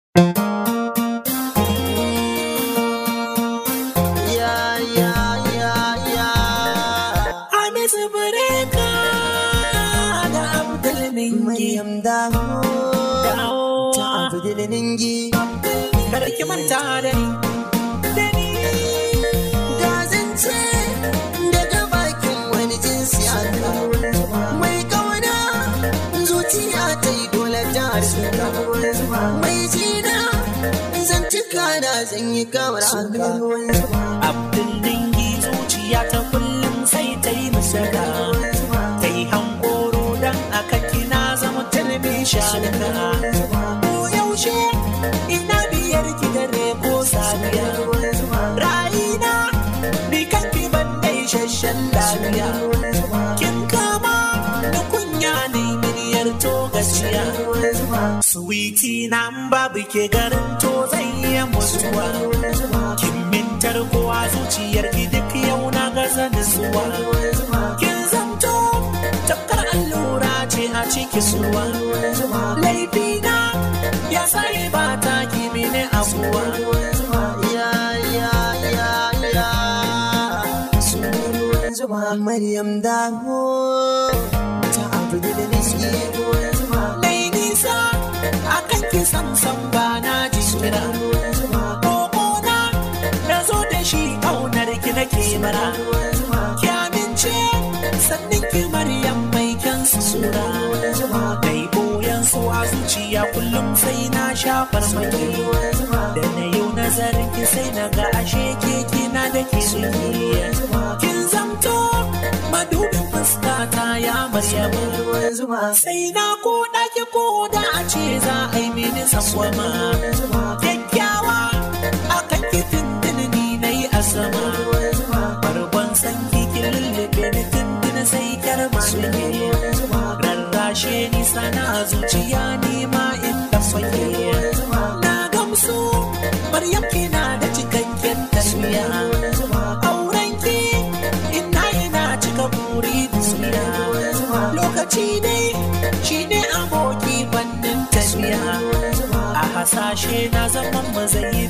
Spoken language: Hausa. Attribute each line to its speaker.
Speaker 1: Ya ya ya ya
Speaker 2: Hamisu Bureka da Abdul Ningi.
Speaker 1: Maryam dawo
Speaker 2: Dawo.
Speaker 1: ta Abdul Ningi
Speaker 2: Kada ki manta da ni. Da ni.
Speaker 1: ga zance daga bakin wani jinsi aka mai kauna zuciya ta yi dole ta harsuka mai jina zantuka na zan yi kamar haka
Speaker 2: Abdul Ningi zuciya ta kullum sai ta yi musaka. Ta yi hankoro don aka kina zama talabishin Ko yaushe ina biyar ki dare ko safiya. Ra'ayina ni kan ki ban da isasshen lafiya. Kin kama da kunya ne miliyar to gaskiya. Sweetie na in babu ke garin to zai iya mutuwa. Kin mintar kowa zuciyar ki duk yau na gaza nutsuwa. Kin zamto tafkar allura ce a ciki suwa. Laifina ya sai ba ta ki mini abuwa.
Speaker 1: ya ya ya ya Maryam dawo ta Abdul Ningi
Speaker 2: Nai nisa akan ki samsam ba na jira. Kokona na zo da shi ƙaunar ki nake mara. Ki amince sannin ki Maryam mai kyan sura. Dai boyan su a zuciya kullum sai na shafar maki. Da na yau nazarin ki sai na ga ashe ke kina da ke Kin zamto madubin fuskata ya Maryamu. Sai na ko ɗaki ko da a ce za a yi mini sangwama. Kyakkyawa a kan kitin ni na yi a sama. Bargon san kikin lullube ni tuntuni sai kyar malike. Rarrashe ni sana zuciya ni ma in tafake. Na gamsu Maryam kina da cikakken tarbiya. Auren ki ina ina cika buri duniya. Lokaci dai shi ne aboki bannin tafiya. A hasashe na zaman mazayi